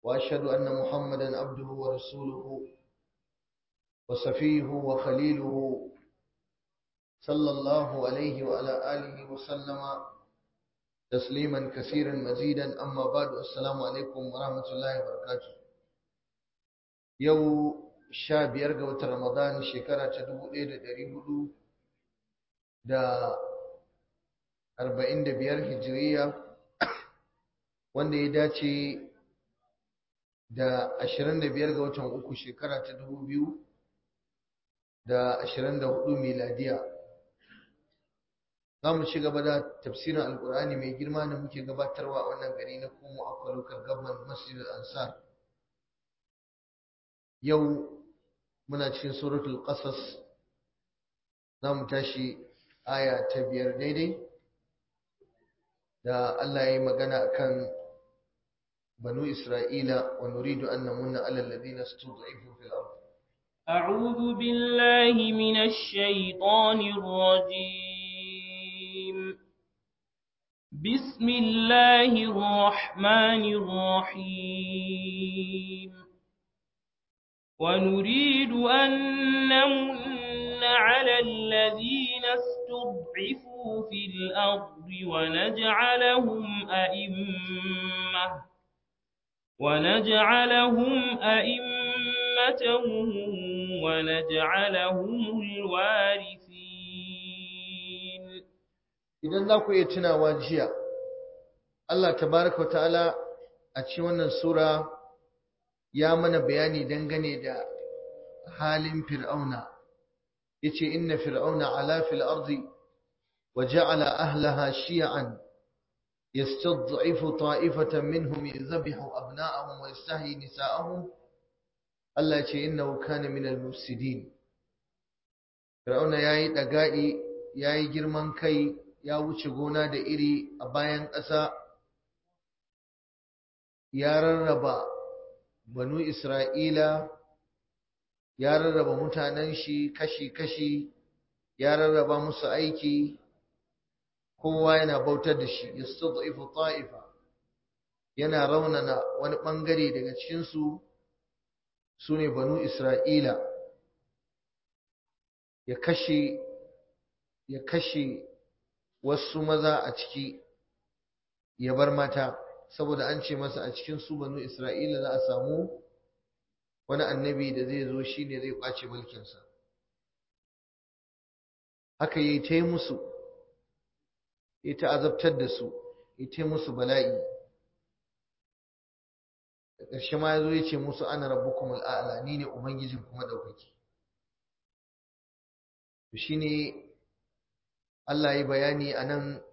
وأشهد أن محمدا عبده ورسوله وصفيه وخليله صلى الله عليه وعلى آله وسلم تسليما كثيرا مزيدا أما بعد السلام عليكم ورحمة الله وبركاته يو شاب يرجع رمضان شكرا تدبو إيد دريبو da arba'in da biyar hijiriya wanda ya dace da ashirin da biyar ga watan uku shekara ta dubu biyu da ashirin da hudu miladiya za mu ci gaba da tafsirin alkur'ani mai girma da muke gabatarwa a wannan gari na kuma a kwalukar gaban masjidul ansar yau muna cikin suratul qasas za mu tashi aya ta biyar daidai da Allah ya yi magana akan banu Isra'ila wa nuridu an namunna alal ladina stud'ifu fil ard أعوذ بالله من الشيطان الرجيم بسم الله الرحمن الرحيم ونريد أن نمن على الذين استضعفوا في الأرض ونجعلهم أئمة ونجعلهم أئمة ونجعلهم الوارثين idan za ku iya tunawa jiya Allah tabaraka ta'ala a cikin wannan sura ya mana bayani dangane da halin fir'auna yace inna fir'auna ala fil ardi wa ja'ala ahlaha shi'an yastad'ifu ta'ifatan minhum yadhbihu abna'ahum wa yastahyi nisa'ahum Allah yace innahu kana min al-mufsidin fir'auna yayi daga'i yayi girman kai ya wuce gona da iri a bayan ƙasa ya rarraba banu Isra'ila ya rarraba mutanen shi kashi-kashi ya rarraba musu aiki kowa yana bautar da shi yastad'ifu ta'ifa yana raunana wani bangare daga cikin su sune banu Isra'ila ya kashe ya kashe wasu maza a ciki ya bar mata saboda an ce masa a cikin su banu Isra'ila za a samu wani annabi da zai zo shi ne zai ƙwace mulkinsa haka yi ta yi musu ya ta azabtar da su ya ta musu bala'i da ƙarshe ma ya zo ya ce musu ana rabbukum al'ala ni ne ubangijin kuma ɗaukaki shi ne Allah ya bayani a nan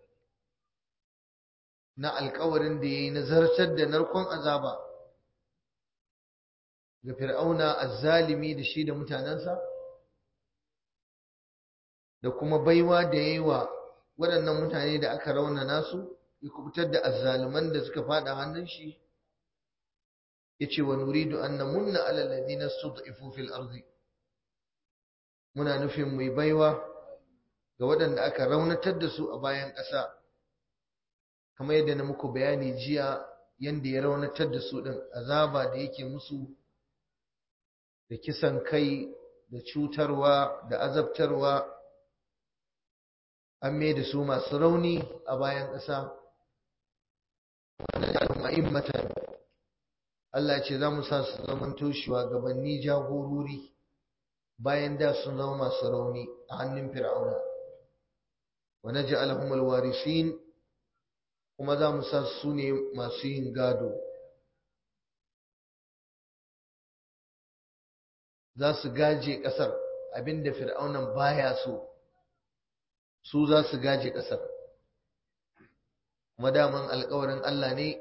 na alkawarin da ya yi nazartar da narkon azaba ga fir'auna azzalimi da shi da mutanensa da kuma baiwa da ya yi wa waɗannan mutane da aka raunana su ya kubutar da azzaliman da suka faɗa hannun shi ya ce wa nuridu an namunna alal ladina stud'ifu fil ardi muna nufin mai baiwa ga waɗanda aka raunatar da su a bayan ƙasa kamar yadda na muku bayani jiya yanda ya raunatar da su ɗin azaba da yake musu da kisan kai da cutarwa da azabtarwa an mai da su masu rauni a bayan ƙasa ma'immatan Allah ce za mu sa su zamanto shugabanni jagorori bayan da sun zama masu rauni a hannun fir'auna wa naj'alahum alwarisin kuma za mu sa su ne masu yin gado za su gaje ƙasar abinda fir'aunan baya so su za su gaje ƙasar kuma daman alƙawarin Allah ne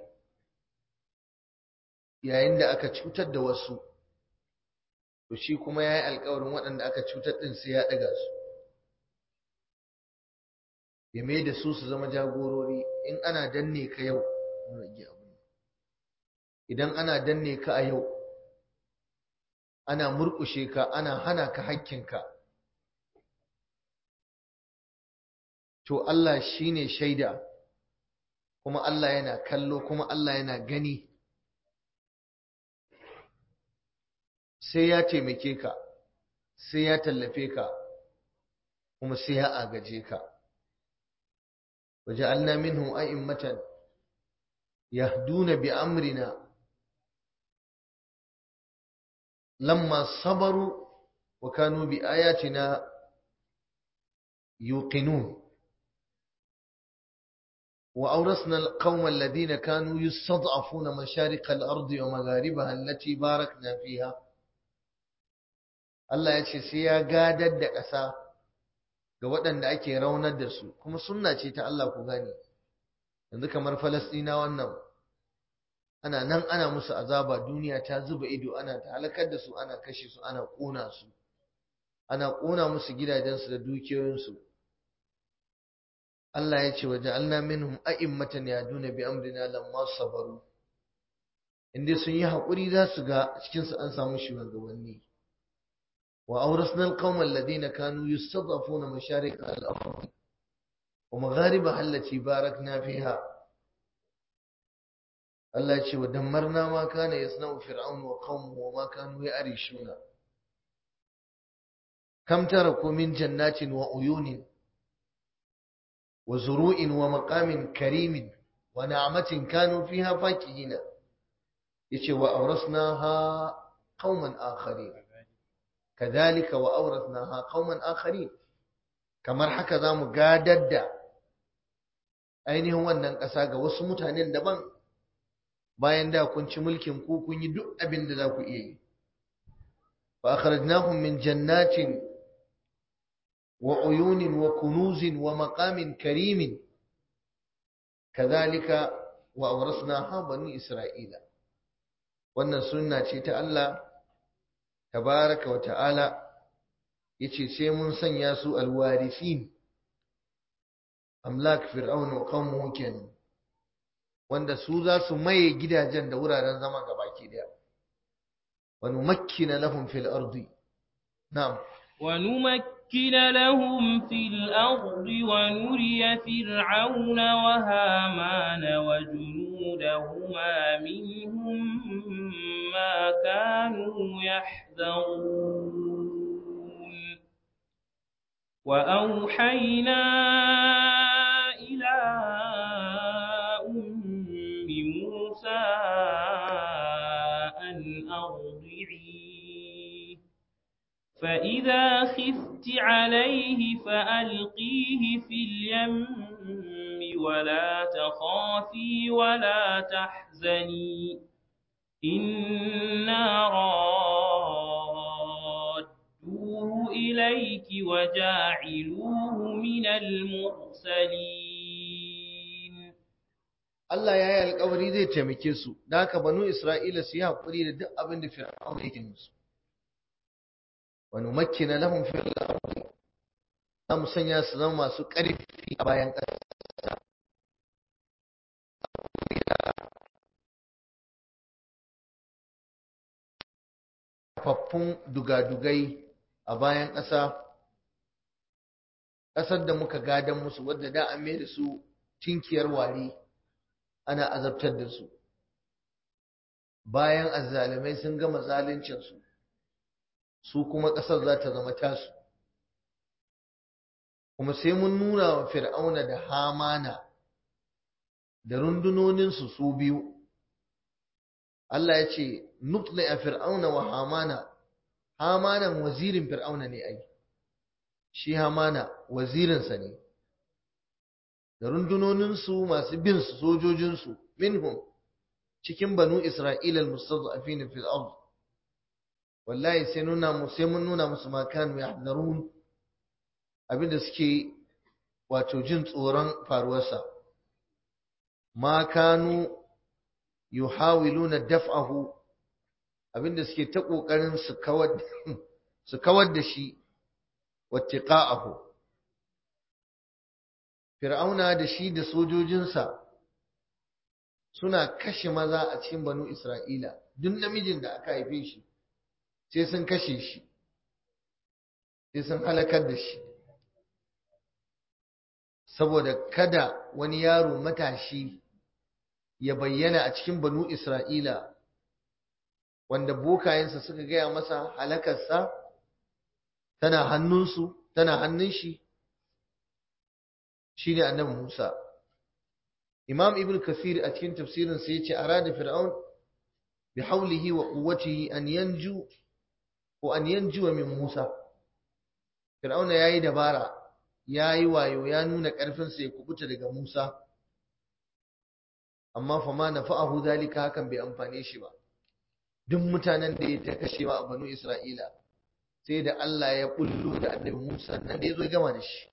yayin da aka cutar da wasu to shi kuma ya yi alƙawarin waɗanda aka cutar ɗin sai ya ɗaga su ya mai da su su zama jagorori in ana danne ka yau idan ana danne ka a yau ana murƙushe ka ana hana ka hakkinka to Allah shine shaida kuma Allah yana kallo kuma Allah yana gani sai ya taimake ka sai ya tallafe ka kuma sai ya agaje ka وجعلنا منهم أئمة يهدون بأمرنا لما صبروا وكانوا بآياتنا يوقنون وأورثنا القوم الذين كانوا يستضعفون مشارق الأرض ومغاربها التي باركنا فيها Allah ya ce sai ya gadar da ƙasa ga waɗanda ake raunar da su kuma sunna ce ta Allah ku gane yanzu kamar Falasɗina wannan ana nan ana musu azaba duniya ta zuba ido ana ta halakar da su ana kashe su ana ƙona su ana ƙona musu gidajensu da dukiyoyinsu Allah ya ce wa ja'alna minhum a'immatan yaduna bi amrina lamma sabaru inda sun yi haƙuri za su ga cikin su an samu shugabanni wa awrasna alqawma alladhina kanu yustad'afuna masharik al-ard wa magharibaha allati barakna fiha Allah ya ce wa dammarna ma kana yasna'u fir'aun wa qaumuhu wa ma kanu ya'rishuna kam taraku min jannatin wa uyunin وزروع ومقام كريم ونعمة كانوا فيها فاكهين يشي وأورثناها قوما آخرين كذلك وأورثناها قوما آخرين kamar haka za mu gadar da ainihin wannan ƙasa ga wasu mutanen daban bayan da kun ci mulkin ku kun yi duk abin da za ku iya yi fa akhrajnahum min jannatin وعيون وكنوز ومقام كريم كذلك وأورثناها بني إسرائيل wannan sunna ce ta Allah tabaraka wa ta'ala yace sai mun sanya su alwarisin amlak fir'aun wa qaumuhu kenan wanda su za su maye gidajen da wuraren zama gabaki daya wa numakkina lahum fil ardi na'am wa نمكن لهم في الأرض ونري فرعون وهامان وجنودهما منهم ما كانوا يحذرون وأوحينا إلى أم موسى أن أرضعيه فإذا خفت عليه فألقيه في اليم ولا تخافي ولا تحزني إنا رادوه إليك وجاعلوه من المرسلين Allah ya yi alkawari zai taimake su, da haka banu Isra'ila su yi haƙuri da duk abin da Fir'aun yake musu. ونمكن لهم في الأرض za mu sanya su zama masu ƙarfi a bayan ƙasa faffun dugadugai a bayan ƙasa ƙasar da muka gadan musu wadda da an da su tinkiyar wari ana azabtar da su bayan azzalumai sun gama zaluncinsu su kuma ƙasar za ta zama tasu kuma sai mun nuna wa fir'auna da hamana da rundunoninsu su biyu Allah ya ce nutli a fir'auna wa hamana hamanan wazirin fir'auna ne ai shi hamana wazirinsa ne da rundunoninsu masu bin su sojojinsu minhum cikin banu isra'ila al-mustad'afin fil ard wallahi sai nuna mu sai mun nuna musu ma kanu yahzarun abinda suke wato jin tsoron faruwarsa ma kanu yuhawiluna daf'ahu abinda suke ta kokarin su kawar su kawar da shi wattiqa'ahu fir'auna da shi da sojojinsa suna kashe maza a cikin banu isra'ila duk namijin da aka haife shi sai sun kashe shi sai sun halakar da shi saboda kada wani yaro matashi ya bayyana a cikin banu Isra'ila wanda bokayensa suka gaya masa halakarsa tana hannunsu tana hannun shi shine annabi Musa Imam Ibn Kathir a cikin tafsirin sa yace arada fir'aun bi hawlihi wa quwwatihi an yanju ko an yanju min Musa Fir'auna yayi dabara yayi wayo ya nuna karfin sa ya kubuta daga Musa amma fa ma nafa'ahu zalika hakan bai amfane shi ba duk mutanen da ya ta kashewa a banu Isra'ila sai da Allah ya bullo da annabi Musa nan da ya zo gama da shi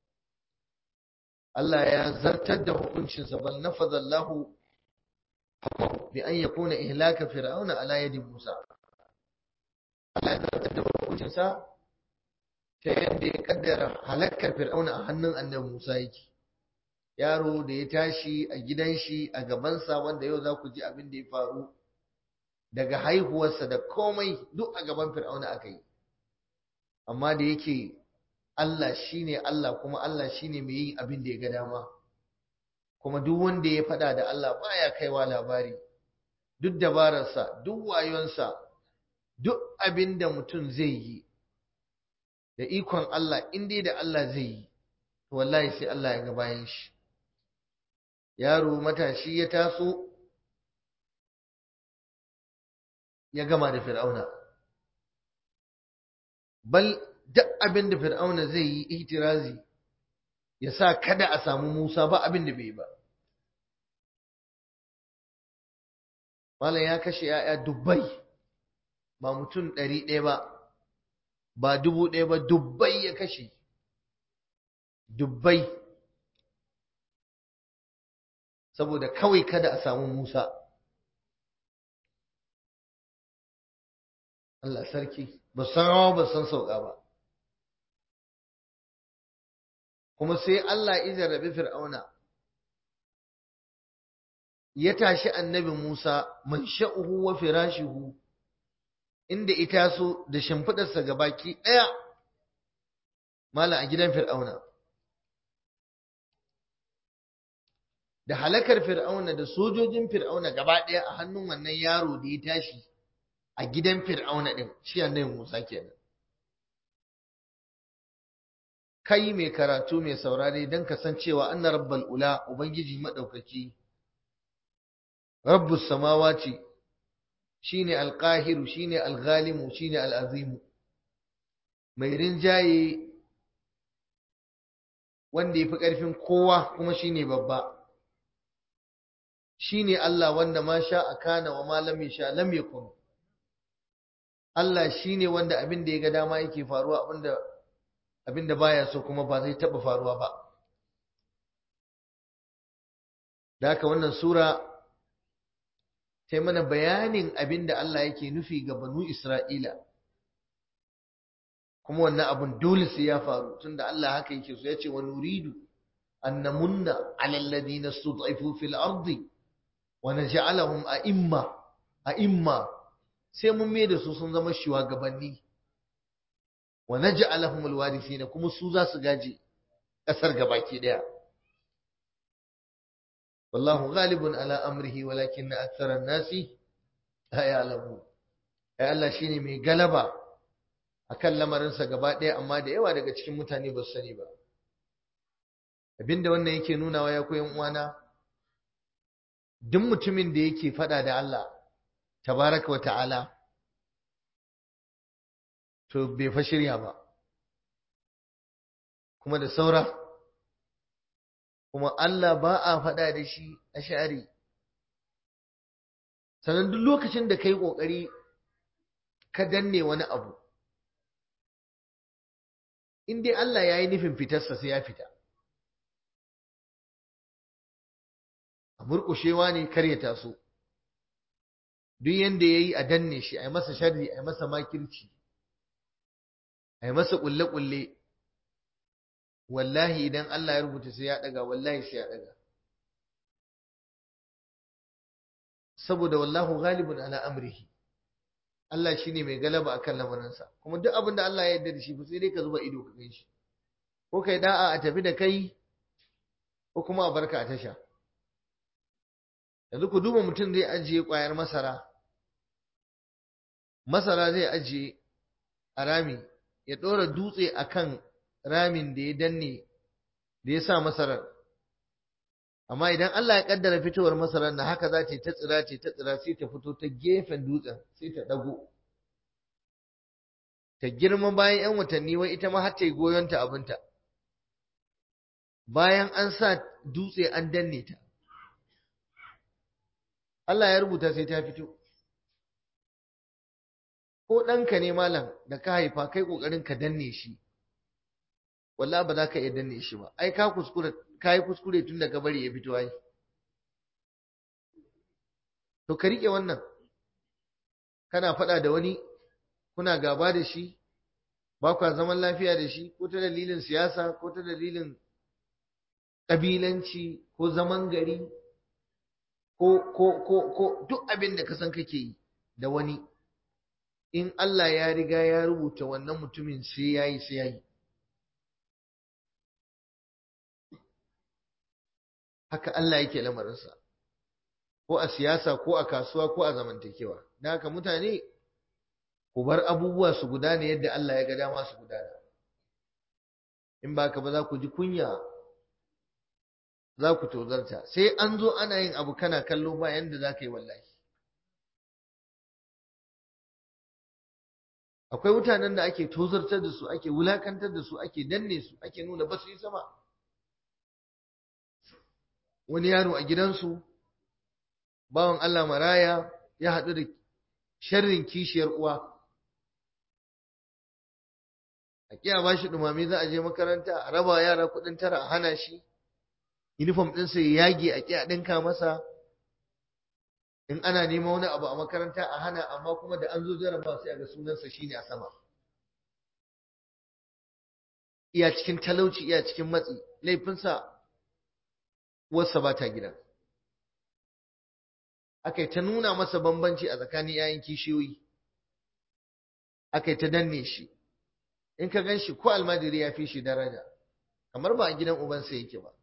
Allah ya zartar da hukuncinsa bal nafadha Allahu bi an yakuna ihlaka fir'auna ala yadi Musa Allah ya zartar da hukuncinsa ta yadda ya kaddara halakar fir'auna a hannun annabi Musa yake yaro da ya tashi a gidan shi a gabansa wanda yau za ku ji abin da ya faru daga haihuwarsa da komai duk a gaban fir'auna aka yi amma da yake Allah shine Allah kuma Allah shine mai yin abin da ya ga dama kuma duk wanda ya faɗa da Allah baya kaiwa labari duk dabararsa duk wayonsa duk abin da mutum zai yi da ikon Allah in dai da Allah zai yi to wallahi sai Allah ya ga bayan shi yaro matashi ya taso ya gama da fir'auna bal duk abin da fir'auna zai yi itirazi ya sa kada a samu Musa ba abin da bai ba Malam ya kashe ‘ya'ya dubbai ba mutum ɗari ɗaya ba ba dubu ɗaya ba dubbai ya kashe dubbai saboda kawai kada a samu Musa Allah sarki ba san rawa ba san sauka ba kuma sai Allah ya jarrabi Fir'auna ya tashi annabi Musa man sha'uhu wa firashihu inda ita so da shimfidarsa gabaki daya mala a gidan Fir'auna da halakar Fir'auna da sojojin Fir'auna gaba daya a hannun wannan yaro da ya tashi a gidan Fir'auna din shi annabi Musa kenan kai mai karatu mai saurare don kasancewa anna rabbal ula ubangiji madaukaki rabbus samawati shine alqahiru shine alghalimu shine alazimu mai rinjaye wanda yafi karfin kowa kuma shine babba shine Allah wanda ma sha akana wa ma lam yasha lam yakun Allah shine wanda abin da ya ga dama yake faruwa abinda abinda baya so kuma ba zai taba faruwa ba da haka wannan sura ta yi mana bayanin abinda Allah yake nufi ga banu Isra'ila kuma wannan abun dole sai ya faru tunda Allah haka yake so ya ce wa nuridu an namunna ala alladhina stud'ifu fil ardi wa naj'alahum a'imma a'imma sai mun mai da su sun zama shugabanni wa naj'alahum alwarithina kuma su za su gaji kasar gabaki daya wallahu ghalibun ala amrihi walakinna akthara an-nasi la ya'lamun ai Allah shine mai galaba akan lamarin sa gaba daya amma da yawa daga cikin mutane ba su sani ba abinda wannan yake nunawa ya koyan uwana duk mutumin da yake fada da Allah tabaraka wa ta'ala to bai fa shirya ba kuma da saura kuma Allah ba a faɗa da shi a shari sannan duk lokacin da ka yi ƙoƙari ka danne wani abu in dai Allah ya yi nufin fitarsa sai ya fita a murƙushewa ne kar ya taso duk yanda ya yi a danne shi a yi masa sharri a yi masa makirci a yi masa ƙulle-ƙulle wallahi idan Allah ya rubuta sai ya ɗaga wallahi sai ya ɗaga saboda wallahu ghalibun ala amrihi Allah shine mai galaba akan lamarinsa kuma duk abin da Allah ya yarda da shi ba sai dai ka zuba ido ka gan shi ko kai da'a a tafi da kai ko kuma a barka a tasha yanzu ku duba mutum zai ajiye ƙwayar masara masara zai ajiye a rami ya ɗora dutse a kan ramin da ya danne da ya sa masarar amma idan Allah ya ƙaddara fitowar masarar na haka za ta ta tsira ce ta tsira sai ta fito ta gefen dutsen sai ta ɗago ta girma bayan 'yan watanni wai ita ma har ta yi goyonta abinta bayan an sa dutse an danne ta Allah ya rubuta sai ta fito ko ɗanka ne malam da ka haifa kai ƙoƙarin ka danne shi wallahi ba za ka iya danne shi ba ai ka kuskure ka yi kuskure tun da ka bari ya fito ai to ka riƙe wannan kana faɗa da wani kuna gaba da shi ba kwa zaman lafiya da shi ko ta dalilin siyasa ko ta dalilin ƙabilanci ko zaman gari ko ko ko ko duk abin da ka san kake yi da wani in Allah ya riga ya rubuta wannan mutumin sai yayi sai yayi haka Allah yake lamarinsa ko a siyasa ko a kasuwa ko a zamantakewa da haka mutane ku bar abubuwa su gudana yadda Allah ya ga dama su gudana in ba ka ba za ku ji kunya za ku tozarta sai an zo ana yin abu kana kallo ba yanda za ka yi wallahi akwai mutanen da ake tozartar da su ake wulakantar da su ake danne su ake nuna ba su yi sama wani yaro a gidansu bawan Allah maraya ya haɗu da sharrin kishiyar uwa a kiya ba shi ɗumame za a je makaranta a raba yara kuɗin tara a hana shi uniform ɗinsa ya yage a kiya ɗinka masa in ana neman wani abu a makaranta a hana amma kuma da an zo jarabawa sai a ga sunansa shine a sama iya cikin talauci iya cikin matsi laifinsa uwarsa ba ta gida aka ta nuna masa bambanci a tsakanin yayin kishiyoyi aka ta danne shi in ka gan shi ko almajiri ya fi shi daraja kamar ba a gidan ubansa yake ba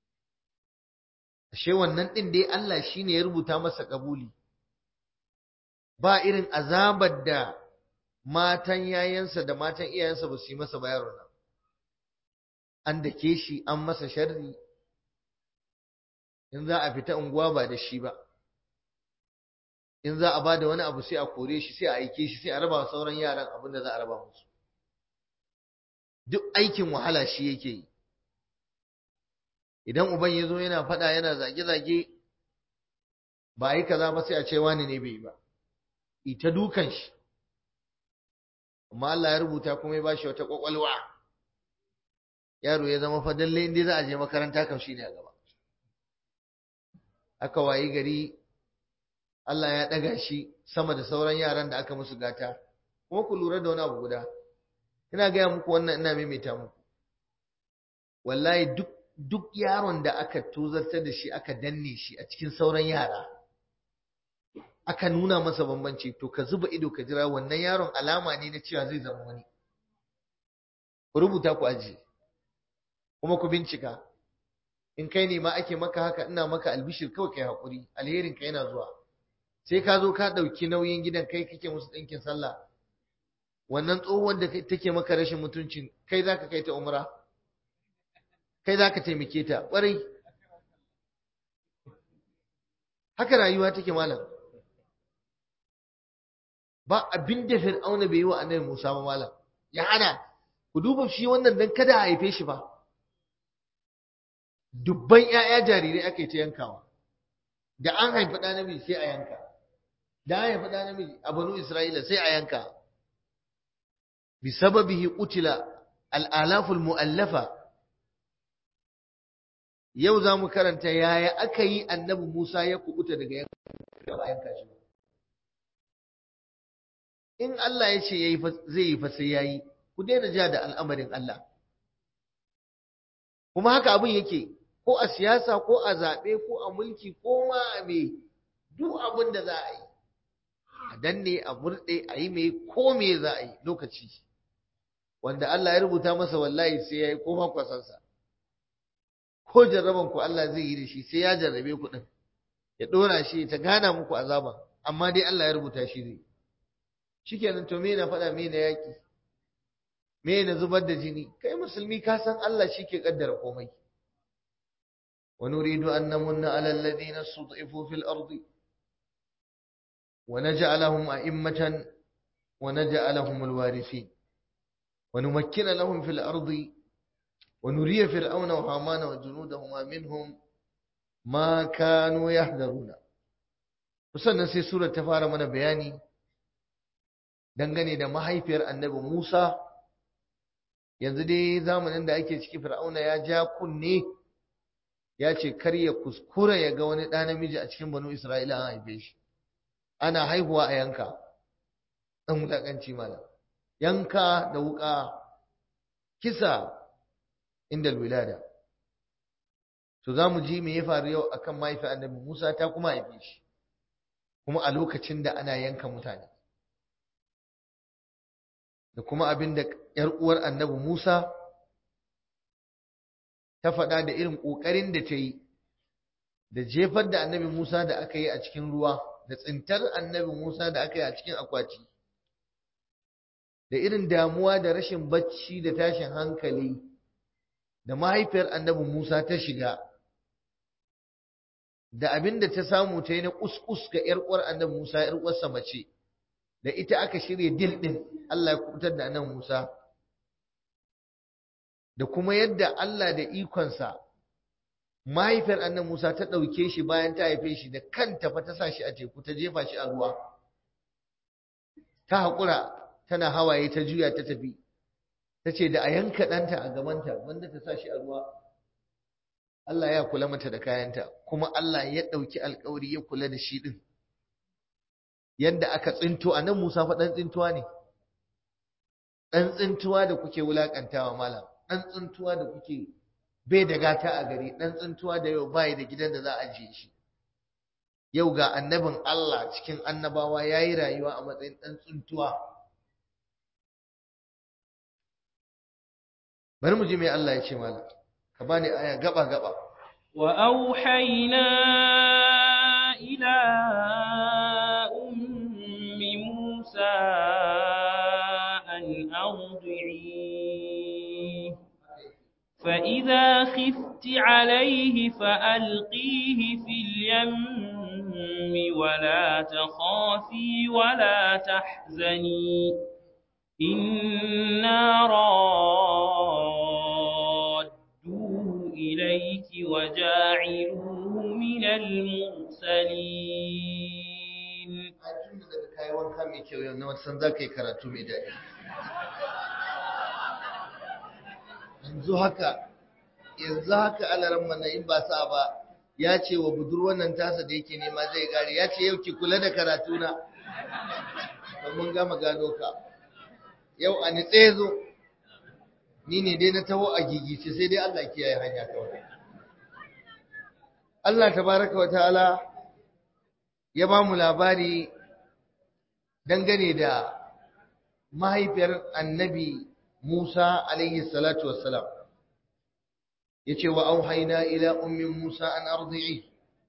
ashe wannan ɗin dai Allah shi ne ya rubuta masa ƙabuli ba irin azabar da matan yayansa da matan iyayensa ba su yi masa bayarwa nan an dake shi an masa sharri in za a fita unguwa ba da shi ba in za a ba da wani abu sai a kore shi sai a aike shi sai a raba sauran yaran abin da za a raba musu duk aikin wahala shi yake yi idan uban ya zo yana faɗa yana zage-zage ba a yi kaza ba sai a ce wani ne bai ba ita dukan shi amma Allah ya rubuta kuma ya ba shi wata ƙwaƙwalwa yaro ya zama fadalle inda za a je makaranta kam shi ne a gaba aka wayi gari Allah ya ɗaga shi sama da sauran yaran da aka musu gata kuma ku lura da wani abu guda ina gaya muku wannan ina maimaita muku wallahi duk duk yaron da aka tozartar da shi aka danne shi a cikin sauran yara aka nuna masa bambanci to ka zuba ido ka jira wannan yaron alama ne na cewa zai zama wani ku rubuta ku ajiye kuma ku bincika in kai ne ma ake maka haka ina maka albishir kawai kai hakuri alherin ka yana zuwa sai ka zo ka ɗauki nauyin gidan kai kake musu ɗinkin sallah wannan tsohuwar da take maka rashin mutuncin kai za ka kai ta umra kai za ka taimake ta ƙwarai haka rayuwa take malam ba abin da fir'auna bai yi wa annabi musa ba malam ya hana ku duba shi wannan dan kada a haife shi ba dubban 'ya'ya jarirai aka yi ta yankawa da an haifi ɗa namiji sai a yanka da an haifi ɗa namiji a banu isra'ila sai a yanka bisababihi qutila al'alaful mu'allafa yau za mu karanta yaya aka yi annabi Musa ya kubuta daga yanka shi in Allah ya ce zai yi fa sai yayi ku daina ja da al'amarin Allah kuma haka abin yake ko a siyasa ko a zaɓe ko a mulki ko ma a me duk abin da za a yi a danne a murɗe a yi mai ko me za a yi lokaci wanda Allah ya rubuta masa wallahi sai ya yi ko ma kwasansa ko jarraban ku Allah zai yi da shi sai ya jarrabe ku din ya dora shi ta gana muku azaba amma dai Allah ya rubuta shi zai shikenan to me na faɗa me na yaƙi me na zubar da jini kai musulmi ka san Allah shi ke kaddara komai wa nuridu an namunna ala alladhina stud'ifu fil ardi wa naj'alahum a'immatan wa naj'alahum alwarithin wa numakkina lahum fil ardi wa nuriya fir'auna wa hamana wa junudahuma minhum ma kanu yahdaruna sannan sai surar ta fara mana bayani dangane da mahaifiyar annabi Musa yanzu dai zamanin da ake ciki fir'auna ya ja kunne ya ce kar ya kuskura ya ga wani ɗa namiji a cikin banu isra'ila an haife shi ana haihuwa a yanka ɗan wulaƙanci mana yanka da wuƙa kisa inda wilada to za mu ji me ya faru yau akan mahaifiyar annabi musa ta kuma haife shi kuma a lokacin da ana yanka mutane da kuma abin da ‘yar uwar annabi Musa ta faɗa da irin ƙoƙarin da ta yi da jefar da annabi Musa da aka yi a cikin ruwa da tsintar annabi Musa da aka yi a cikin akwati da irin damuwa da rashin bacci da tashin hankali da mahaifiyar annabi Musa ta shiga da abin da ta samu ta yi na kuskus ga ‘yar uwar annabi Musa ‘yar uwarsa mace da ita aka shirya dil ɗin Allah ya kubutar da annabi Musa da kuma yadda Allah da ikonsa mahaifiyar annabi Musa ta ɗauke shi bayan ta haife shi da kanta fa ta sa shi a teku ta jefa shi a ruwa ta haƙura tana hawaye ta juya ta tafi ta ce da a yanka ɗanta a gabanta wanda ta sa shi a ruwa Allah ya kula mata da kayanta kuma Allah ya ɗauki alkawari ya kula da shi ɗin yadda aka tsinto a nan Musa fa ɗan tsintuwa ne ɗan tsintuwa da kuke wulaƙantawa malam ɗan tsintuwa da kuke bai da gata a gari ɗan tsintuwa da yau bai da gidan da za a ajiye shi yau ga annabin Allah cikin annabawa ya yi rayuwa a matsayin ɗan tsintuwa bari mu ji mai Allah ya ce malam ka bani aya gaba gaba wa auhayna ila ummi musa an ardi'i fa idha khifti alayhi fa alqihi fil yammi wa la takhafi wa la tahzani inna إليك وجاعلوه من المرسلين kai wanka mai kyau yau na wasan za ka yi karatu mai daɗi yanzu haka yanzu haka alaran mana in ba sa ba ya ce wa budurwan nan tasa da yake nema zai gare ya ce yau ki kula da karatu na mun gama gano ka yau a nitse zo ni ne dai na taho a gigice sai dai Allah kiyaye hanya kawai Allah tabaraka wa ta'ala ya ba mu labari dangane da mahaifiyar annabi Musa alaihi salatu wassalam yace wa auhayna ila ummi Musa an ardi'i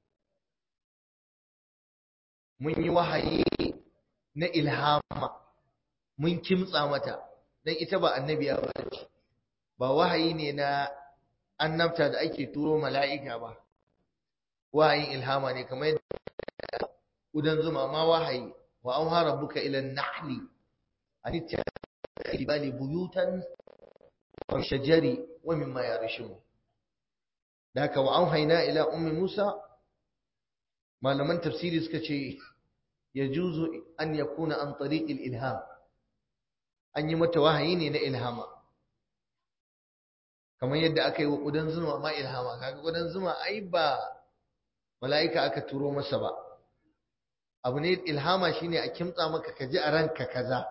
mun yi wahayi na ilhama mun kimtsa mata dan ita ba annabiya ba ce ba wahayi ne na annabta da ake turo mala'ika ba wahayin ilhama ne kamar yadda udan zuma ma wahayi wa an hara buka ilan nahli a nita ibali buyutan wa shajari wa mimma ya rishimu da haka wa an haina ila ummi musa malaman tafsiri suka ce ya juzu an yakuna an tariqil ilham an yi mata wahayi ne na ilhama kamar yadda aka yi wa ƙudan zuma ma ilhama kaga ƙudan zuma ai ba mala'ika aka turo masa ba abu ne ilhama shine a kimtsa maka ka ji a ranka kaza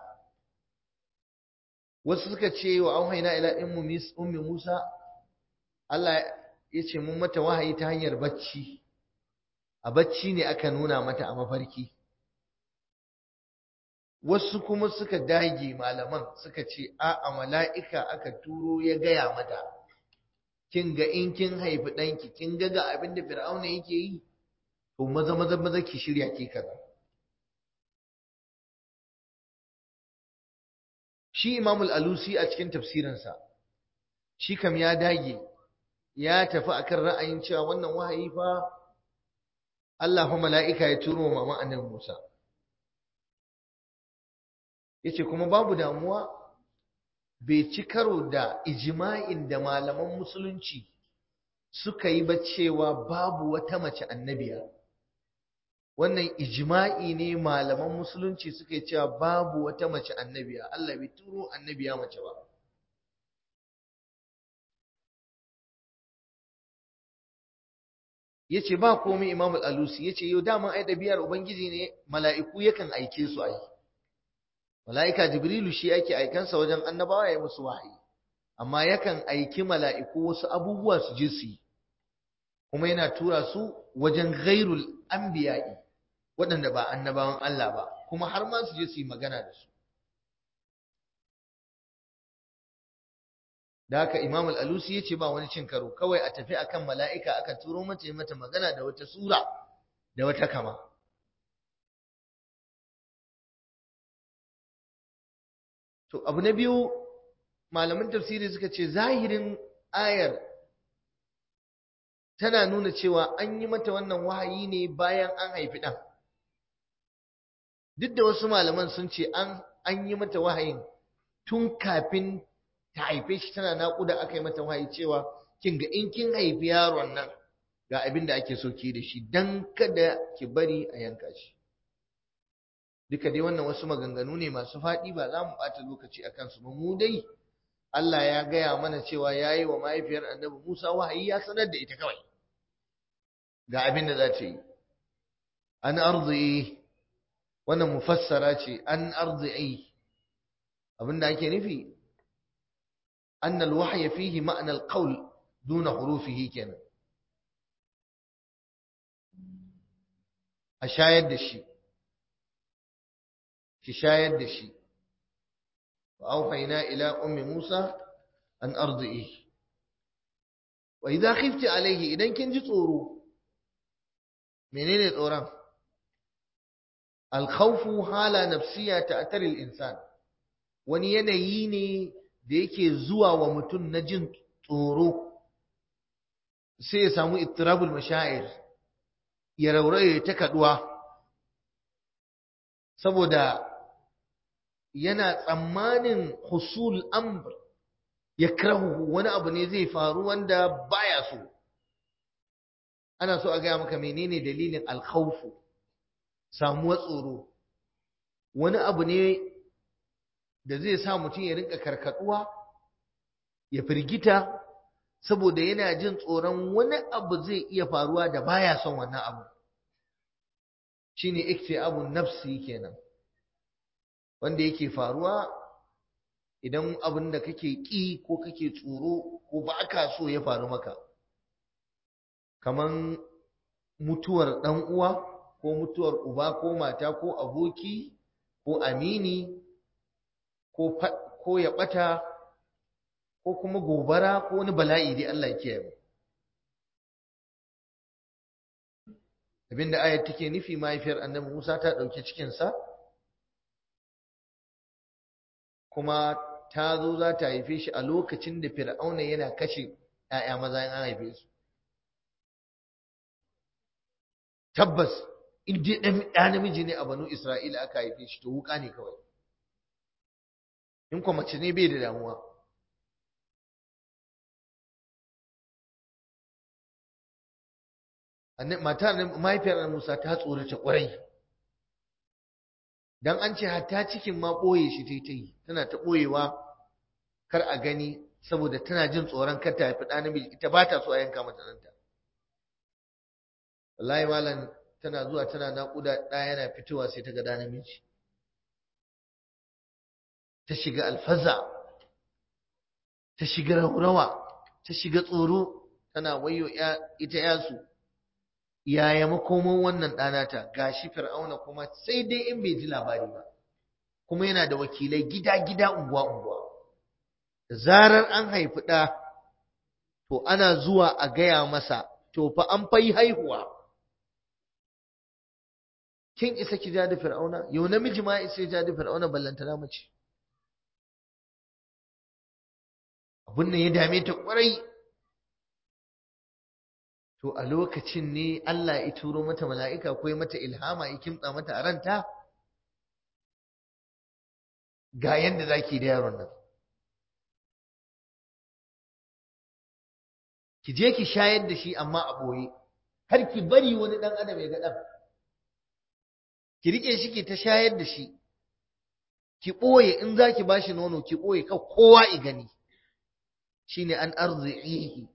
wasu suka ce wa auhayna ila ummi Musa Allah ya ce mun mata wahayi ta hanyar bacci a bacci ne aka nuna mata a mafarki wasu kuma suka dage malaman suka ce a'a mala'ika aka turo ya gaya mata kin ga in kin haifi ɗanki kin ga ga abin da fir'auna yake yi to maza maza maza ki shirya ki kaza shi imamul alusi a cikin tafsirinsa shi kam ya dage ya tafi akan ra'ayin cewa wannan wahayi fa Allah fa mala'ika ya turo mama annabi Musa yace kuma babu damuwa bai ci karo da ijma'in da malaman musulunci suka yi ba cewa babu wata mace annabiya wannan ijma'i ne malaman musulunci suka yi cewa babu wata mace annabiya Allah bai turo annabiya mace ba yace ba komai Imam al-Alusi yace yau dama ai dabiyar ubangiji ne mala'iku yakan aike su ai mala'ika Jibrilu shi yake aikansa wajen annabawa ya musu wahayi amma yakan aiki mala'iku wasu abubuwa su je su yi kuma yana tura su wajen ghairul anbiya'i waɗanda ba annabawan Allah ba kuma har ma su je su yi magana da su da haka Imam al-Alusi yace ba wani cin karo kawai a tafi akan mala'ika aka turo mata mata magana da wata sura da wata kama to abu na biyu malaman tafsiri suka ce zahirin ayar tana nuna cewa an yi mata wannan wahayi ne bayan an haifi ɗan duk da wasu malaman sun ce an an yi mata wahayin tun kafin ta haife shi tana naƙuda aka yi mata wahayi cewa kin ga in kin haifi yaron nan ga abin da ake so ki da shi dan kada ki bari a yanka shi duka dai wannan wasu maganganu ne masu faɗi ba za mu ɓata lokaci a kansu ba mu dai Allah ya gaya mana cewa ya yi wa mahaifiyar annabi Musa wahayi ya sanar da ita kawai ga abin da za ta yi an arziki wannan mufassara ce an arziki abin da ake nufi أن الوحي فيه معنى القول دون حروفه كنا أشاهد الشيء تشاهد الشيء وأوحينا إلى أم موسى أن أرضئه وإذا خفت عليه إذا كنت تصوروا منين الأورام الخوف حالة نفسية تأتري الإنسان wani yanayi ne da yake zuwa wa mutum na jin tsoro sai ya samu ittirabul mashair ya rauraye ta kaduwa saboda yana tsammanin husul amr ya krahu wani abu ne zai faru wanda baya so ana so a gaya maka menene dalilin alkhawfu samuwar tsoro wani abu ne da zai sa mutum ya rinka karkaduwa ya firgita saboda yana jin tsoron wani abu zai iya faruwa da baya son wannan abu shine iktiabun nafsi kenan wanda yake faruwa idan abin da kake ki ko kake tsoro ko ba ka so ya faru maka kaman mutuwar dan uwa ko mutuwar uba ko mata ko aboki ko amini ko ya ɓata ko kuma gobara ko wani bala'i dai Allah ya kiyaye abinda ayat take nufi mahaifiyar annabi Musa ta ɗauki cikinsa kuma ta zo za ta haife shi a lokacin da fir'auna yana kashe ‘ya'ya maza an haife su tabbas in dai ɗan namiji ne a banu isra'ila aka haife shi to wuka ne kawai in kuma mace ne bai da damuwa matar mahaifiyar Musa ta tsorata kwarai dan an ce hatta cikin ma boye shi tai tai tana ta boyewa kar a gani saboda tana jin tsoron kar ta haifi ɗa namiji ita ba ta so a yanka mata ɗanta wallahi malam tana zuwa tana naƙuda ɗa yana fitowa sai ta ga ɗa namiji ta shiga alfaza ta shiga raurawa ta shiga tsoro tana wayo ita yasu yaya makoman wannan ɗanata gashi fir'auna kuma sai dai in bai ji labari ba kuma yana da wakilai gida-gida unguwa-unguwa da zarar an haifi ɗa to ana zuwa a gaya masa to fa an fai haihuwa kin isa ki ja da fir'auna yau namiji ma isa ja da fir'auna ballantana mace abin nan ya dame ta kwarai to a lokacin ne Allah ya turo mata mala'ika ko ya mata ilhama ya kimtsa mata a ranta ga yanda zaki da yaron nan ki je ki shayar da shi amma a ɓoye har ki bari wani ɗan adam ya ga ɗan ki riƙe shi ki ta shayar da shi ki ɓoye in za ki ba shi nono ki ɓoye kan kowa i gani shi ne an arzi'ihi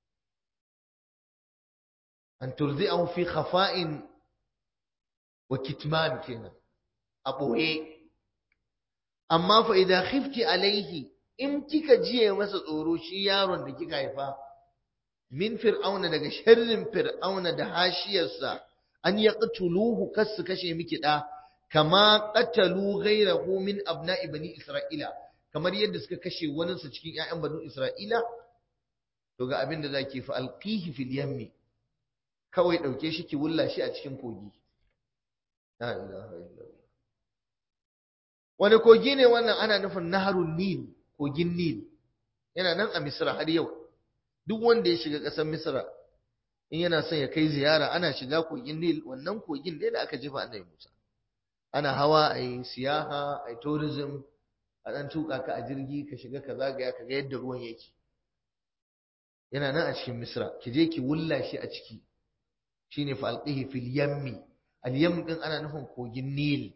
an turzi'ahu fi khafa'in wa kitman kenan a ɓoye amma fa idan khifti alaihi in kika jiye masa tsoro shi yaron da kika haifa min fir'auna daga sharrin fir'auna da hashiyarsa an yaqtuluhu kas kashe miki da kama qatalu ghayrahu min abna'i bani isra'ila kamar yadda suka kashe wani su cikin ƴaƴan bani isra'ila to ga abin da zaki fa alqihi fil yammi kawai dauke shi ki wulla shi a cikin kogi la ilaha illallah wani kogi ne wannan ana nufin naharun nil kogin nil yana nan a misra har yau duk wanda ya shiga ƙasar misra in yana son ya kai ziyara ana shiga kogin nil wannan kogin ne da aka jefa annabi musa ana hawa a yi siyaha a yi tourism a ɗan tuka ka a jirgi ka shiga ka zagaya ka ga yadda ruwan yake yana nan a cikin misra ki je ki wulla shi a ciki shine fa alqihi fil yammi al yam din ana nufin kogin nil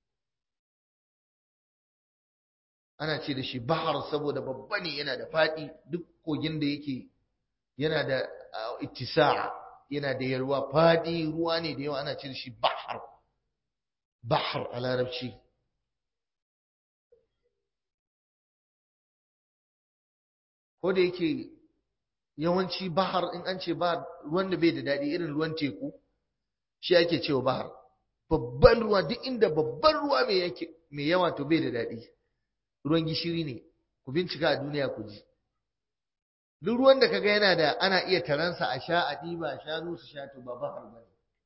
ana ce da shi bahar saboda babba ne yana da faɗi duk kogin da yake yana da ittisa yana da yalwa faɗi ruwa ne da yawa ana ce da shi bahar bahar a larabci ko da yake yawanci bahar in an ce bahar ruwan da bai da daɗi irin ruwan teku shi ake cewa bahar babban ruwa duk inda babban ruwa mai yawa to bai da daɗi ruwan gishiri ne ku bincika a duniya ku ji duk ruwan da kaga yana da ana iya taransa a sha a ɗiba shanu su sha to ba bahar ba ne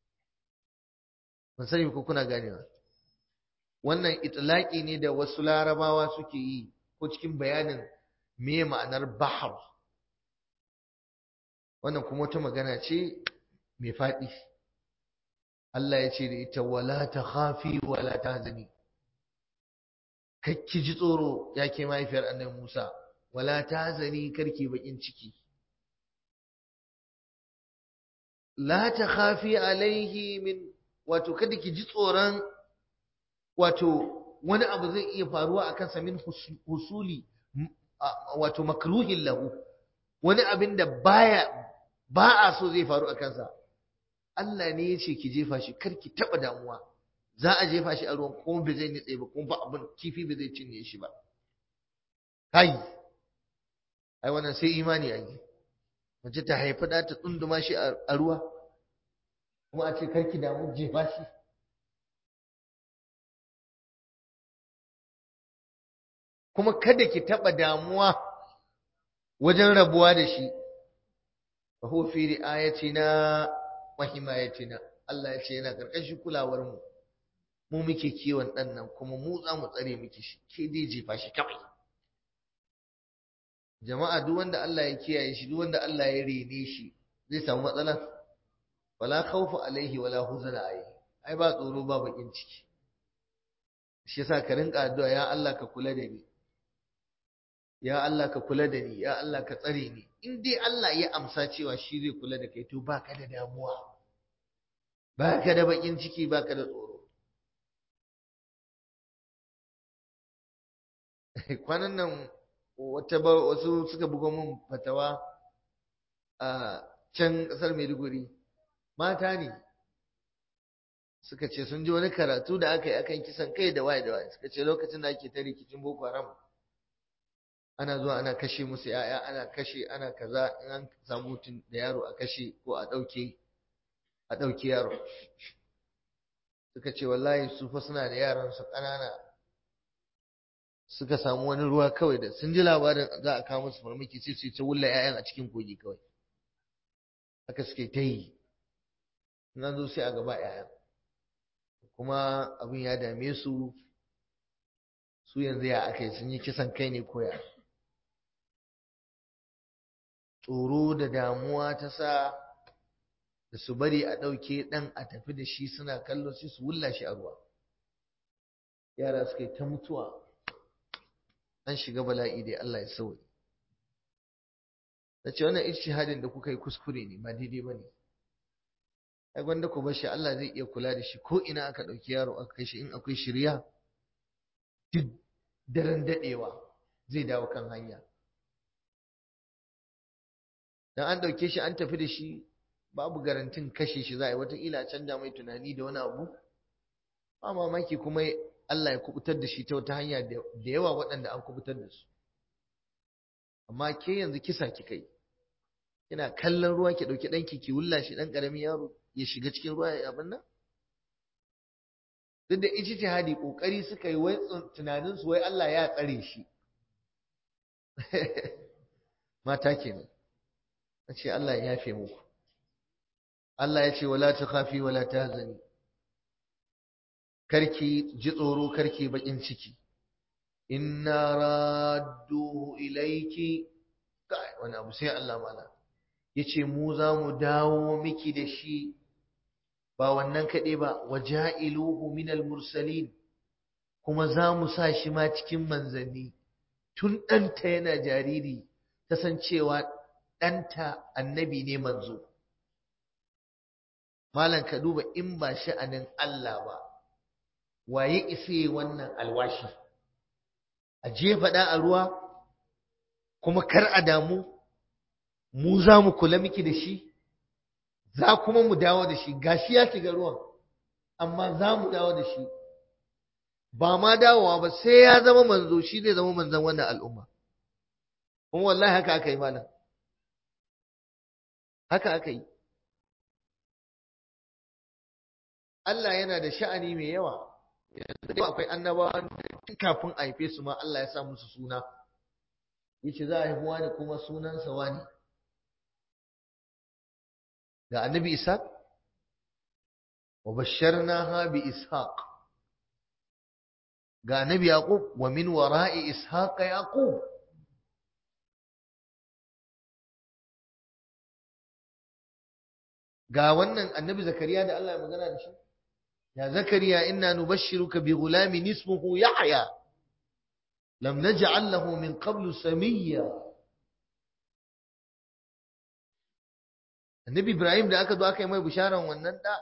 ban sani ko kuna ganewa wannan itlaki ne da wasu larabawa suke yi ko cikin bayanin me ma'anar bahar wannan kuma wata magana ce mai faɗi Allah ya ce da ita wala ta khafi wala ta hazani kakki ji tsoro ya ke mahaifiyar annabi Musa wala ta zani karki bakin ciki la ta khafi alaihi min wato kada ki ji tsoron wato wani abu zai iya faruwa a kansa min husuli wato makruhin lahu wani abin da baya ba a so zai faru a kansa Allah ne ya ce ki jefa shi kar ki taba damuwa za a jefa shi a ruwan kuma bai zai nitse ba kuma ba abin kifi bai zai cinye shi ba kai ai wannan sai imani ai mace ta haifi da ta tsunduma shi a ruwa kuma a ce karki damu jefa shi kuma kada ki taba damuwa wajen rabuwa da shi fa huwa fi ri'ayatina wa himayatina Allah ya ce yana karkashin kulawar mu mu muke kiwon ɗan nan kuma mu za mu tsare miki shi ke dai jefa shi kawai jama'a duk wanda Allah ya kiyaye shi duk wanda Allah ya rene shi zai samu matsala wala khawfu alaihi wala huzna alaihi ai ba tsoro ba bakin ciki shi yasa ka rinka addu'a ya Allah ka kula da ni ya Allah ka kula da ni ya Allah ka tsare ni in dai Allah ya amsa cewa shi zai kula da kai to baka da damuwa baka da bakin ciki baka da tsoro kwanan nan wata ba wasu suka buga mun fatawa a can kasar Maiduguri mata ne suka ce sun ji wani karatu da aka yi akan kisan kai da waye da waye suka ce lokacin da ake ta rikicin Boko Haram ana zuwa ana kashe musu yaya ana kashe ana kaza in an samu mutum da yaro a kashe ko a ɗauke a ɗauke yaro suka ce wallahi su fa suna da yaran su ƙanana suka samu wani ruwa kawai da sun ji labarin za a kawo musu farmaki sai su ta wulla 'ya'yan a cikin kogi kawai haka suke ta yi nan zo sai a gaba 'ya'yan kuma abin ya dame su su yanzu ya aka yi sun yi kisan kai ne koya tsoro da damuwa ta sa da su bari a ɗauke ɗan a tafi da shi suna kallo sai su wulla shi a ruwa yara suka yi ta mutuwa an shiga bala'i dai Allah ya sauya da ce wannan ijtihadin da kuka yi kuskure ne ba daidai ba ne ai gwanda ku bashi Allah zai iya kula da shi ko ina aka ɗauki yaro aka kai shi in akwai shirya duk daren daɗewa zai dawo kan hanya dan an ɗauke shi an tafi da shi babu garantin kashe shi za a yi wataƙila canja mai tunani da wani abu ba mamaki kuma Allah ya kubutar da shi ta wata hanya da yawa waɗanda an kubutar da su amma ke yanzu kisa kika yi kina kallon ruwa ki ɗauki ɗanki ki wulla shi ɗan ƙaramin yaro ya shiga cikin ruwa ya abin nan duk da ijtihadi kokari suka yi wai tunanin su wai Allah ya tsare shi mata kenan ce Allah ya yafe muku Allah ya ce wala takhafi wala tahzani karki ji tsoro karki bakin ciki inna radduhu ilayki kai wani abu sai Allah mala yace mu za mu dawo miki da shi ba wannan kaɗai ba waja'iluhu minal mursalin kuma za mu sa shi ma cikin manzanni tun ɗanta yana jariri ta san cewa ɗanta annabi ne manzo malam ka duba in ba sha'anin Allah ba waye isa wannan alwashi a jefa ɗa a ruwa kuma kar a damu mu za mu kula miki da shi za kuma mu dawo da shi gashi ya shiga ruwan amma za mu dawo da shi ba ma dawowa ba sai ya zama manzo shi zai zama manzon wannan al'umma kuma wallahi haka aka yi malam haka aka yi Allah yana da sha'ani mai yawa yanzu akwai annabawa kafin a haife su ma Allah ya sa musu suna yace za a haifi wani kuma sunansa wani ga annabi ishaq wa basharnaha bi ishaq ga annabi yaqub wa min wara'i ishaq yaqub ga wannan annabi zakariya da Allah ya magana da shi ya zakariya inna nubashshiruka bi ghulamin ismuhu yahya lam naj'al lahu min qablu samiyya annabi ibrahim da aka zo aka yi mai bisharan wannan da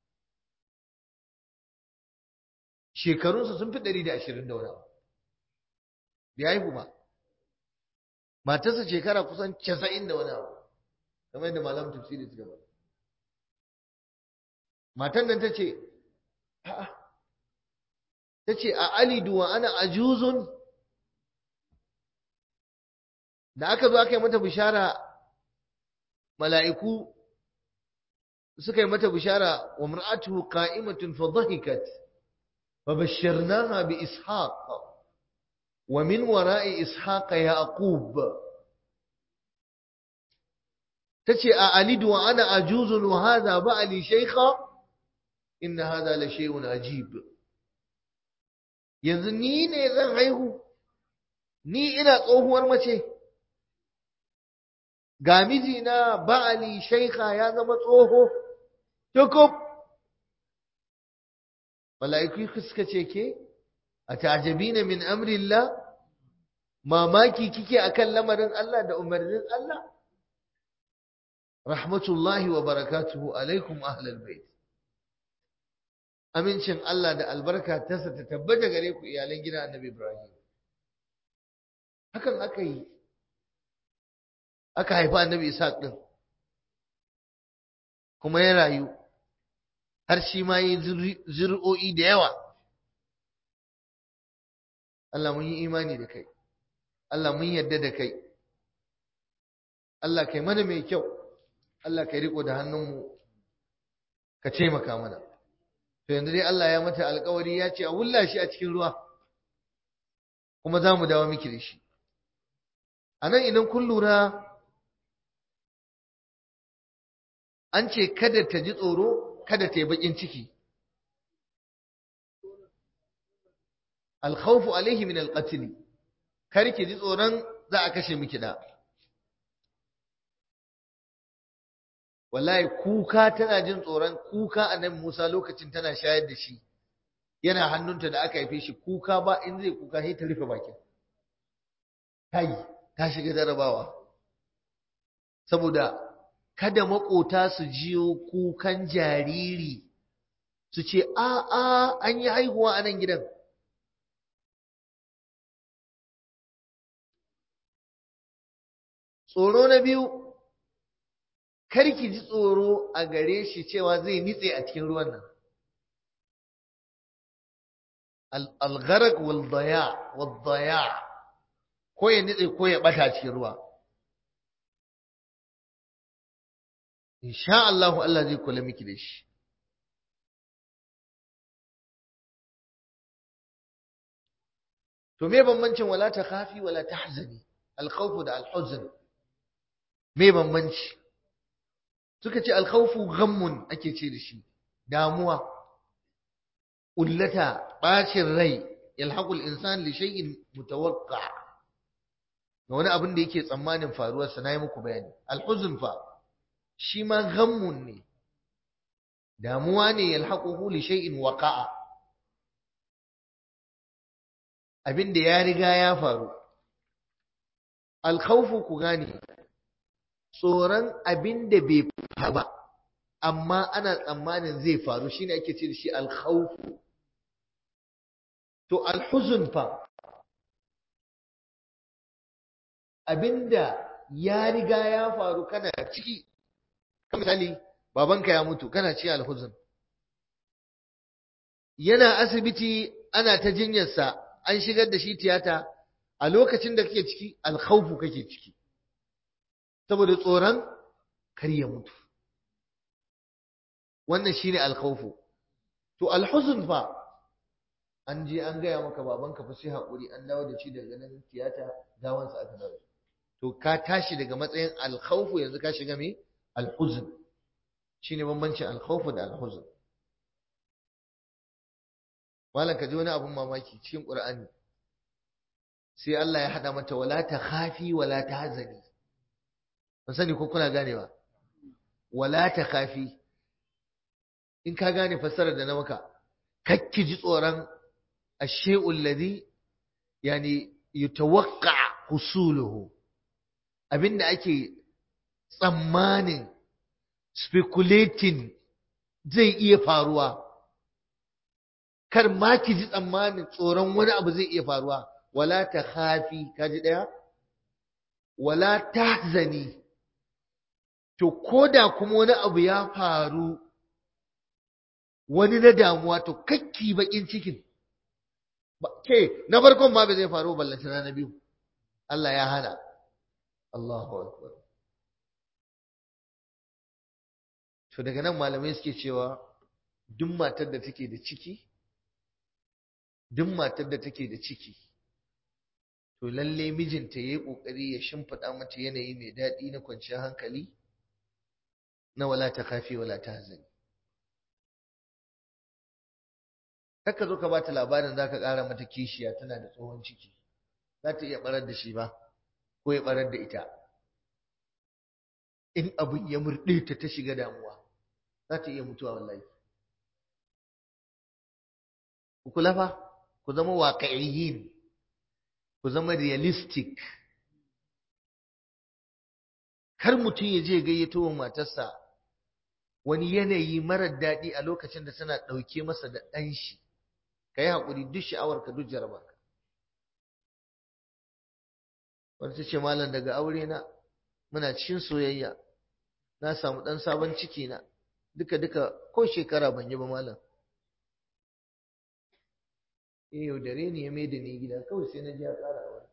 shekarunsa sun fi ɗari da ashirin da wani abu bai haihu ba matarsa shekara kusan casa'in da wani abu kamar yadda malam tafsiri suka ba matan nan ta ce ta ce a alidu wa ana ajuzun da aka zo aka yi mata bishara mala'iku suka yi mata bishara wa mar'atuhu qa'imatun fa dhahikat fa bashsharnaha bi ishaq wa min wara'i ishaq yaqub tace a alidu wa ana ajuzun wa hadha ba'li shaykha inna hadha la shay'un ajib yanzu ni ne zan haihu ni ina tsohuwar mace ga mijina ba'ali shaikha ya zama tsoho tukub mala'iku suka ce ke a ta'ajabina min amrillah mamaki kike akan lamarin Allah da umarnin Allah rahmatullahi wa barakatuhu alaikum ahlal bait amincin Allah da albarka ta ta tabbata gare ku iyalan gidan Annabi Ibrahim hakan aka yi aka haifi annabi Ishaq din kuma ya rayu har shi ma yi zuri'o'i da yawa Allah mun yi imani da kai Allah mun yarda da kai Allah kai mana mai kyau Allah kai riko da hannunmu ka taimaka mana to yanzu dai Allah ya mata alkawari ya ce a wulla shi a cikin ruwa kuma za mu dawo miki da shi a nan idan kun lura an ce kada ta ji tsoro kada ta yi bakin ciki alkhawfu alaihi min alqatl kar ki ji tsoron za a kashe miki da wallahi kuka tana jin tsoron kuka annabi Musa lokacin tana shayar da shi yana hannunta da aka haife shi kuka ba in zai kuka sai ta rufe bakin kai ta shiga jarabawa saboda kada makota su jiyo kukan jariri su ce a a an yi haihuwa a nan gidan tsoro na biyu kar ki ji tsoro a gare shi cewa zai nitse a cikin ruwan nan al-gharq wal daya wal daya ko ya nitse ko ya bata cikin ruwa insha Allah Allah zai kula miki da shi to me bambancin wala ta khafi wala tahzani al-khawf da al-huzn me bambanci suka ce al-khawfu ghammun ake ce da shi damuwa ullata bacin rai yalhaqu al-insan li shay'in mutawaqqa ga wani abin da yake tsammanin faruwar sa nayi muku bayani al-huzn fa shi ma ghammun ne damuwa ne yalhaquhu li shay'in waqa'a abin da ya riga ya faru alkhawfu ku gane tsoron abin da bai faru ba amma ana tsammanin zai faru shine ake ce da shi alkhawfu to alhuzun fa abinda ya riga ya faru kana ciki misali babanka ya mutu kana ci alhuzun yana asibiti ana ta jinyarsa an shigar da shi tiyata a lokacin da kake ciki alkhawfu kake ciki saboda tsoron kar ya mutu wannan shine alkhawfu to alhuzn fa an je an gaya maka babanka fa sai hakuri an dawo da shi daga nan tiyata gawansa aka dawo to ka tashi daga matsayin alkhawfu yanzu ka shiga me alhuzn shine bambancin alkhawfu da alhuzn malam ka ji wani abun mamaki cikin qur'ani sai Allah ya hada mata wala ta khafi wala ta hazani ban sani ko kuna ganewa wala ta khafi in ka gane fassarar da na maka kakki ji tsoron ash-shay'ul ladhi yani yutawaqqa husuluhu abinda ake tsammanin speculating zai iya faruwa kar ma ki ji tsammanin tsoron wani abu zai iya faruwa wala ta khafi kaji daya wala tahzani to koda kuma wani abu ya faru wani na damuwa to kakki bakin cikin ke na farkon ma bai zai faru ballantana na biyu Allah ya hana Allahu akbar to daga nan malamai suke cewa duk matar da take da ciki duk matar da take da ciki to lalle mijinta yayi kokari ya shimfida mata yanayi mai daɗi na kwanciyar hankali na wala ta kafi wala ta hazani Kaka zo ka bata labarin za ka ƙara mata kishiya tana da tsohon ciki za ta iya barar da shi ba ko ya barar da ita in abin ya murɗe ta ta shiga damuwa za ta iya mutuwa wallahi ku kula fa ku zama waƙa'iyyin ku zama realistic kar mutum ya je gayyato wa matarsa wani yanayi marar daɗi a lokacin da tana ɗauke masa da ɗan shi ka yi haƙuri duk sha'awarka duk jarabarka wata ce malam daga aure na muna cikin soyayya na samu ɗan sabon ciki na duka duka ko shekara ban yi ba malam eh yaudare ne ya mai da ni gida kawai sai na ji ya ƙara aure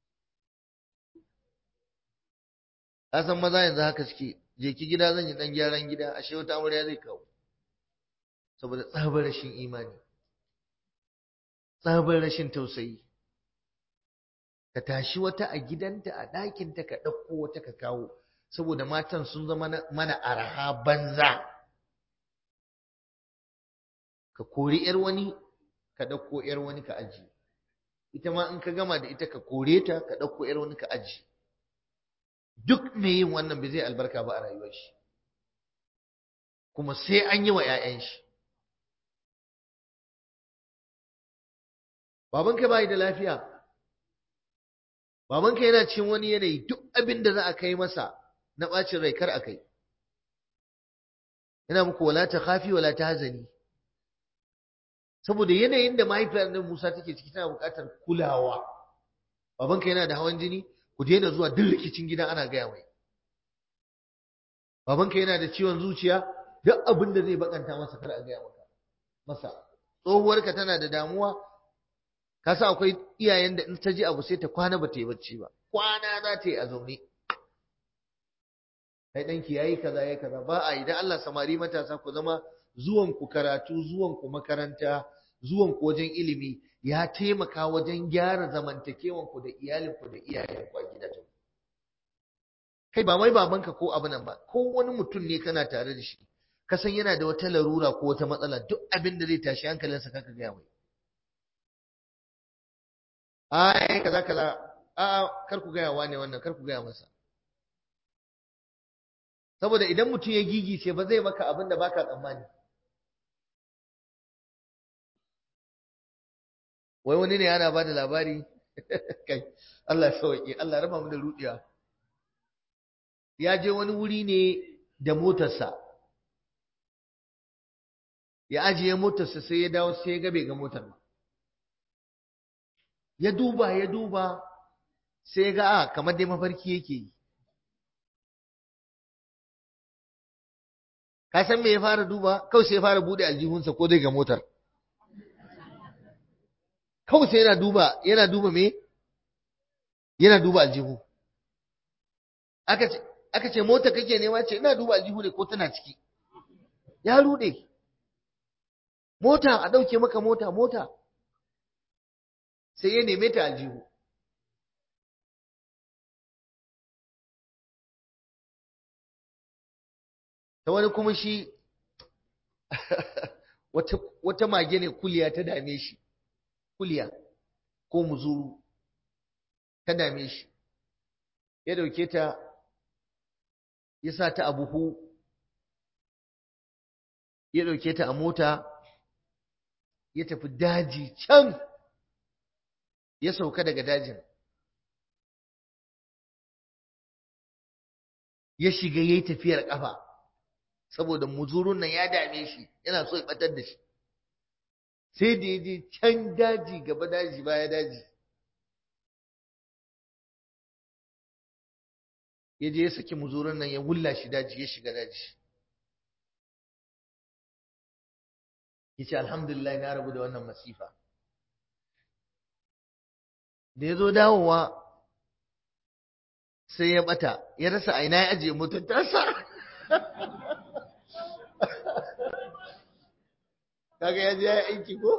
ka san maza yanzu haka suke je ki gida zan yi ɗan gyaran gida ashe wata amarya zai kawo saboda tsabar rashin imani tsabar rashin tausayi ka tashi wata a gidanta a ɗakinta ka ɗauko wata ka kawo saboda matan sun zama mana araha banza ka kori ‘yar wani ka ɗauko ‘yar wani ka aji ita ma in ka gama da ita ka kore ta ka ɗauko ‘yar wani ka aji duk mai yin wannan bai zai albarka ba a rayuwar shi kuma sai an yi wa 'ya'yan shi babanka bai da lafiya babanka yana cin wani yanayi duk abin da za a kai masa na ɓacin rai kar a kai yana muku wala ta khafi wala ta hazani saboda yanayin da mahaifiyar nan Musa take ciki tana buƙatar kulawa babanka yana da hawan jini ku daina zuwa duk rikicin gida ana gaya mai babanka yana da ciwon zuciya duk abin da zai bakanta masa kar a gaya maka masa tsohuwarka tana da damuwa ka sa akwai iyayen da in ta ji abu sai ta kwana ba ta yi bacci ba kwana za ta yi a zaune kai ɗanki ya yi kaza ya yi kaza ba a idan Allah samari matasa ku zama zuwan ku karatu zuwan ku makaranta zuwan ku wajen ilimi ya taimaka wajen gyara zamantakewan ku da iyalin ku da iyayen ku a gidajen kai ba mai babanka ko abu nan ba ko wani mutum ne kana tare da shi ka san yana da wata larura ko wata matsala duk abin da zai tashi hankalinsa kaka gaya mai ai kaza kaza a kar ku gaya wane wannan kar ku gaya masa saboda idan mutum ya gigice ba zai maka abin da baka tsammani wai wani ne yana bada labari kai Allah ya sauke Allah raba mu da rudiya ya je wani wuri ne da motarsa ya ajiye motarsa sai ya dawo sai ya ga bai ga motar ba ya duba ya duba sai ga a kamar dai mafarki yake yi ka san me ya fara duba kawai sai ya fara bude aljihunsa ko dai ga motar kawai sai yana duba yana duba me yana duba aljihu aka ce aka ce mota kake nema ce ina duba aljihu ne ko tana ciki ya rude mota a dauke maka mota mota sai ya neme ta aljihu ta wani kuma shi wata mage ne kuliya ta dame shi kuliya ko muzuru ta dame shi ya dauke ta ya sa ta a buhu ya dauke ta a mota ya tafi daji can ya sauka daga dajin ya shiga ya yi tafiyar ƙafa saboda muzurun nan ya dame shi yana so ya ɓatar da shi sai da ya je can daji gaba daji baya daji ya je ya saki muzurun nan ya wulla shi daji ya shiga daji ya ce alhamdulillah na rabu da wannan masifa da ya zo dawowa sai ya bata ya rasa aina ya ajiye motar tasa kaga ya je ya aiki ko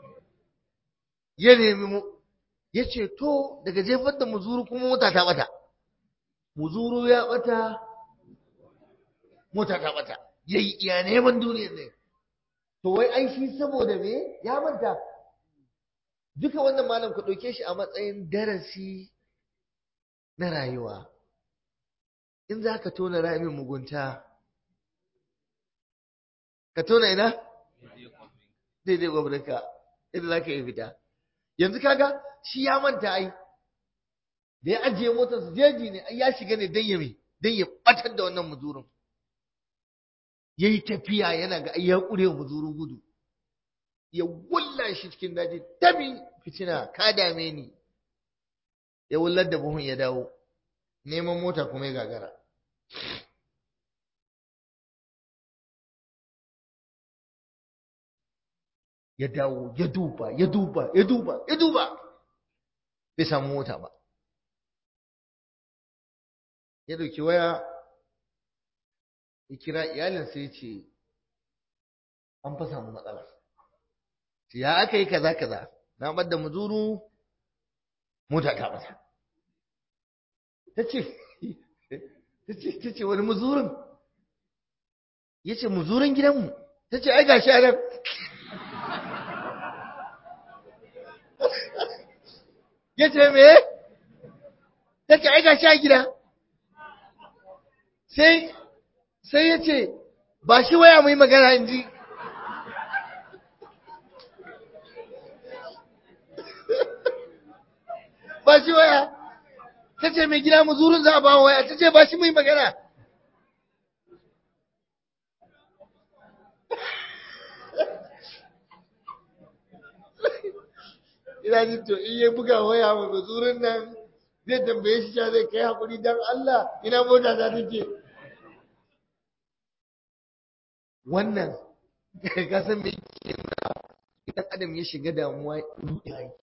ya nemi mu ya ce to daga jefar da muzuru kuma mota ta bata muzuru ya bata mota ta bata yayi iya neman duniyar ne to wai ai shi saboda me ya manta duka wannan malam ku ɗauke shi a matsayin darasi na rayuwa in za ka tona ramin mugunta ka tona ina daidai gwamnati inda za ka yi fita yanzu kaga shi ya manta ai da ya ajiye motarsa jeji ne ya shiga ne don ya don ya batar da wannan muzurin ya yi tafiya yana ga ya ƙure muzurin gudu ya wulla shi cikin daji tabi fitina ka dame ni ya wullar da buhun ya dawo neman mota kuma ya gagara ya dawo ya duba ya duba ya duba ya duba bai samu mota ba ya dauki waya ya kira iyalinsa ya ce an fa samu matsala ya aka yi kaza kaza na bar da muzuru mota ta bata ta ce ta ce wani muzurin ya ce muzurin gidanmu ta ce ai gashi a nan ya ce me ta ce ai gashi a gida sai sai ya ce ba shi waya mai magana in ji ba shi waya ta ce mai gida muzurun za a ba waya ta ce ba shi mai magana ina jin to in ya buga waya mai muzurun nan zai tambaye shi sha zai kai hakuri don Allah ina mota ta take wannan ka san me ke idan adam ya shiga damuwa ya yi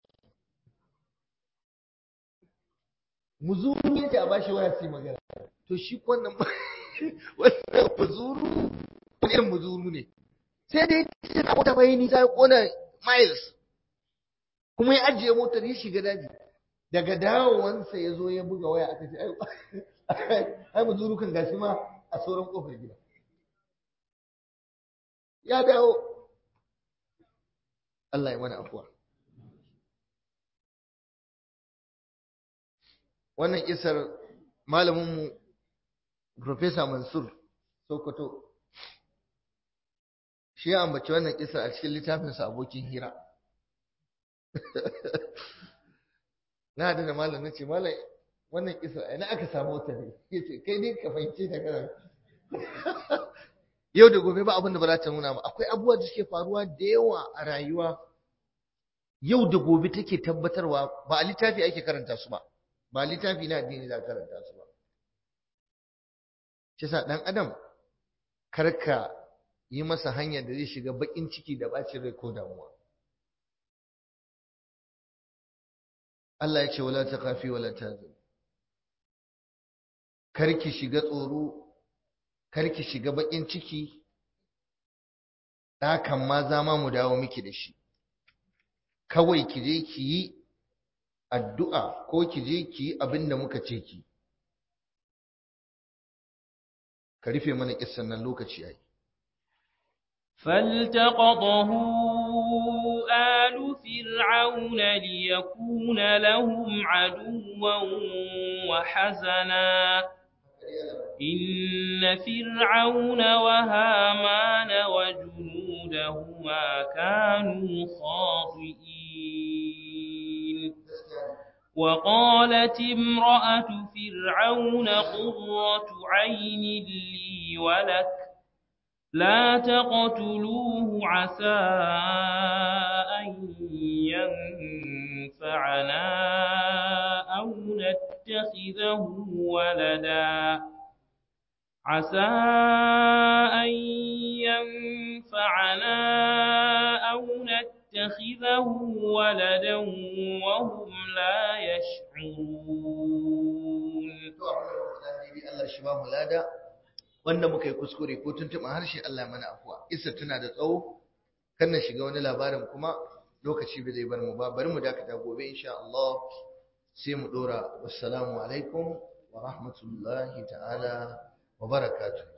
muzuru yake a bashi waya sai magana to shi wannan wannan muzuru wani irin muzuru ne sai dai ce na wata bai nisa ya kona miles kuma ya ajiye motar ya shiga daji daga dawowansa ya zo ya buga waya aka ce ai muzuru kan gashi ma a sauran kofar gida ya dawo Allah ya mana afuwa wannan isar malaminmu Profesa Mansur Sokoto shi ya ambaci wannan isar a cikin littafinsa abokin hira na da malam na ce malam wannan isar a ina aka samu ta ne ya ce kai ne ka fahimce ta kana yau da gobe ba abin da ba za ta nuna ba akwai abubuwa da suke faruwa da yawa a rayuwa yau da gobe take tabbatarwa ba a littafi ake karanta su ba ba littafi na addini za karanta su ba shi sa dan adam karka yi masa hanyar da zai shiga bakin ciki da bacin rai ko damuwa Allah ya ce wala takafi wala tazun karki shiga tsoro karki shiga bakin ciki ɗakan ma za ma mu dawo miki da shi kawai ki je ki yi addu'a ko ki je ki yi abin da muka ce ki ka rufe mana kissan nan lokaci yayi فالتقطه آل فرعون ليكون لهم عدوا وحزنا إن فرعون وهامان وجنودهما كانوا خاطئين وقالت امرأة فرعون قرة عين لي ولك لا تقتلوه عسى أن ينفعنا أو نتخذه ولدا عسى أن ينفعنا أو نتخذه ولدا وهم لا يشعرون Allah shi ba mu lada wanda muka yi kuskure ko tuntuɓa harshe Allah ya mana afuwa isa tana da tsawo kan na shiga wani labarin kuma lokaci bai zai bar mu ba bari mu dakata gobe insha Allah sai mu dora wassalamu alaikum wa rahmatullahi ta'ala wa barakatuh